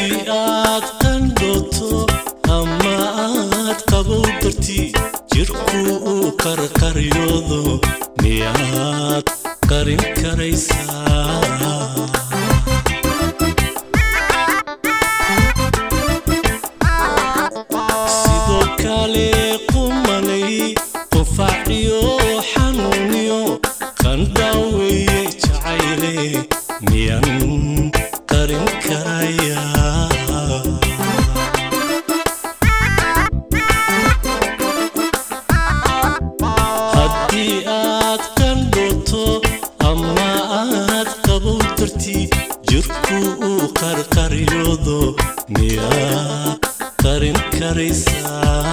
haddii aad qandhoto ama aad qabow darti jirku uu qarqaryoodo miyaad qarin karaysaa sidoo kale qumanay qufaaciyo xanuuniyo qandhaaweeye jacayle miyan qarin karayaa haddii aad qandhoto ama aad qabow darti jirku uu qarqaryoodo miyaa qarin karaysaa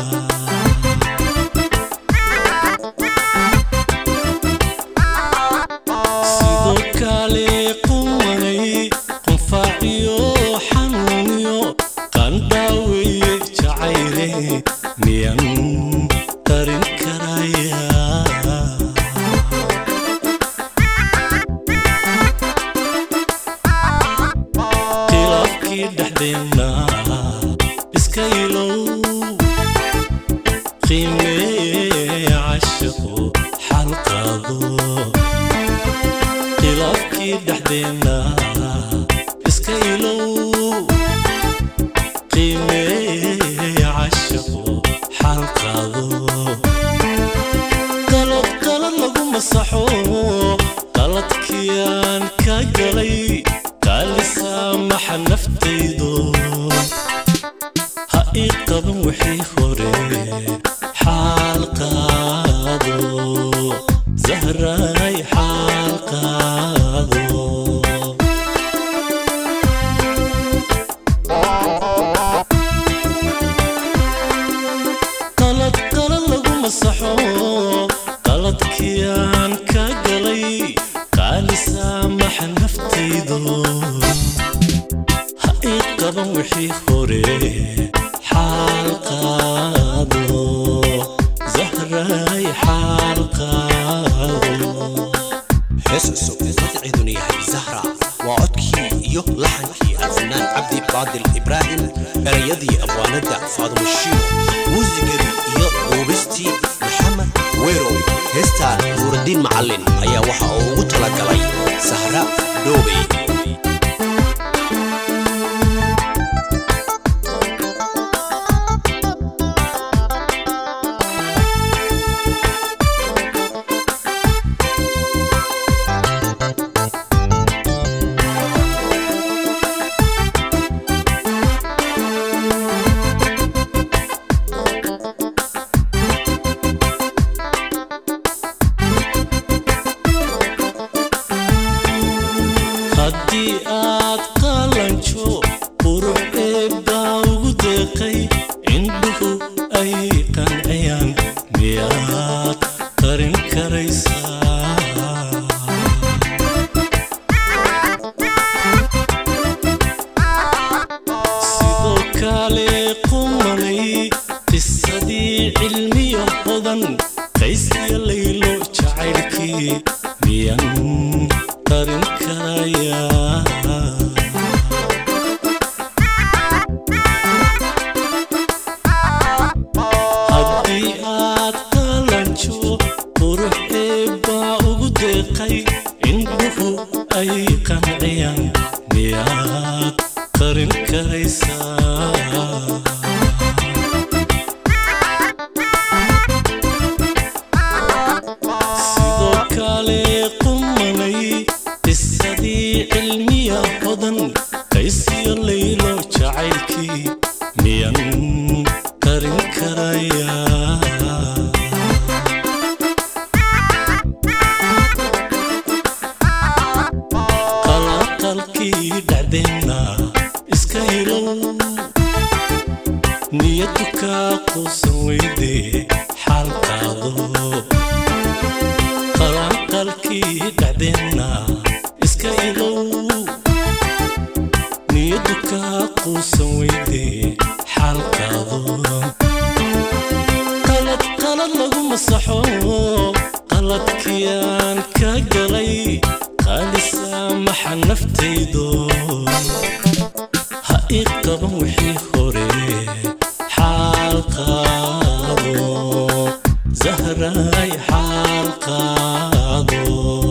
sidoo kale qumanay qunfaaciyo xanuuniyo qandhaaweeye jacayle miyan qarin karayaa khilaafkii dhexdeenna iska ilow qiimee cashaqo xalqaado khilaafkii dhexdeenna iska ilow qiimee cashaqo xalqaado qalad qalad lagu masaxo qaladkiyaan ka galay qaalisaamaxa naftaydo ha ii qaban wixii hore xaal qaado zahray xaal qaado qalad qalad lagu masaxo qaladkiyaan ka galay qaalisaamaxa naftaydo ha ii qaban wixii hore xaal qaado zahray xaal qaado hees cusub magaceeduna yahay zahra waa codkii iyo laxankii alfanaan cabdi baadil ibraahim erayadii abwaanadda faadumo shiiro muusigadii iyo duubistii maxamed weerow heestaan nuuraddiin macallin ayaa waxa uu ugu talagalay sahra dhoobey haddii aad qalanjo qurux eebbaa ugu deeqay indhuhu ay qanciyaan miyaad qarin karaysaa sidoo kale qumanay qisadii cilmiyo hodan qaysiya laylo jacaylkii miyan qarin karayaa haddii aad qalanjo qurux eebbaa ugu deeqay indhuhu ay qanciyaan miyaad qarin karaysaa sidoo kale qumanay qisadii cilmiya hodan qaysiyo laylo jacaylkii miyan qarin karayaa qalaqalkii dhacdeenna iska ilow niyadu kaa quusan weyde xaal qaado qalanqalkii dhacdeenna iska ilow niyadu kaa quusan weyde xaal qaado qalad qalad lagu masaxo qaladkiyaan ka galay qaalisaamaxa naftaydo ha ii qaban wixii hore xaal qaado zahray xaal qaado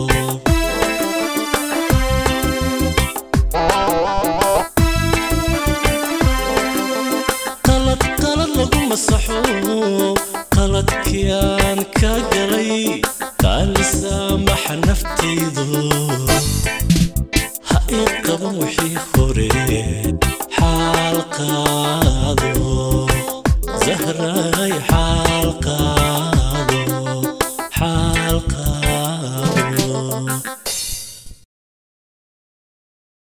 qalad qalad lagu masaxo qaladkiaan ka galay qaalisaamaxa naftaydu ha ii qaban wixii hore xaal qaado zahray xaal qaado